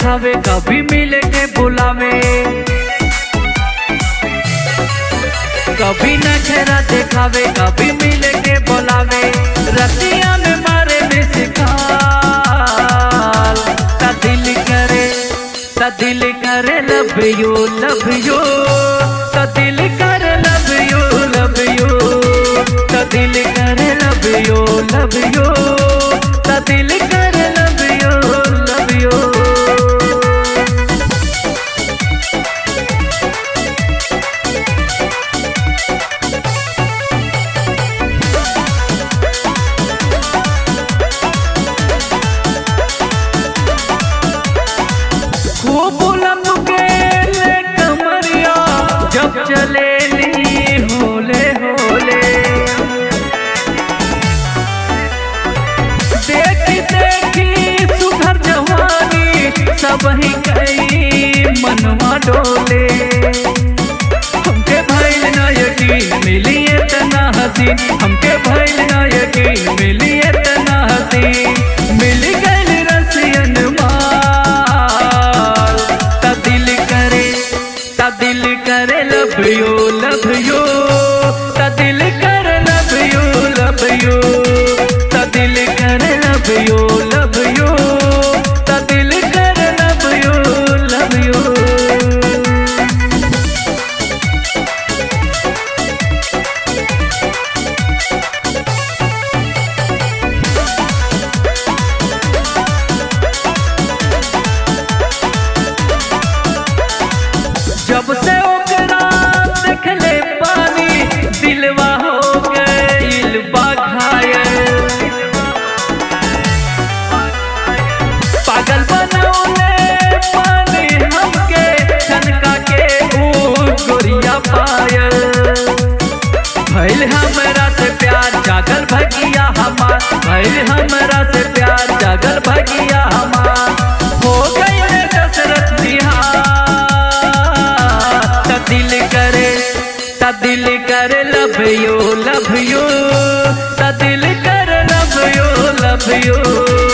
दिखावे कभी मिले के बुलावे कभी नखरा दिखावे कभी मिले के बुलावे रतिया में मारे मिसकाल ता दिल करे ता दिल करे लव यू लव यू ता दिल करे लव यू लव यू ता दिल करे लव यू लव यू ता दिल करे लव यू लव यू खूब बुलंद के ले कमरिया जब चले ली होले होले देखी देखी सुघर जवानी सब ही गई मनवा डोले हमके भइल ना यकीन मिली इतना हसीन हमके भइल ना यकीन मिली इतना हसीन मिल गइल रसियन माल ता दिल करे ता दिल करे लव यू लव यू ता दिल करे लव यू लव यू ता दिल करे लव यू लव यू ता दिल करे लव यू लव यू जब से ओकरा देखले पानी दिलवा हो गइल बा घायल पागल बनौले पानी हमके छनका के ऊ गोरिया पायल भइल हमरा से प्यार जागल भगिया हमार भइल हमरा से प्यार जागल भगिया हमार हो गइल दशरथ बिहार त दिल करे त दिल करे लव यू लव यू त दिल करे लव यू लव यू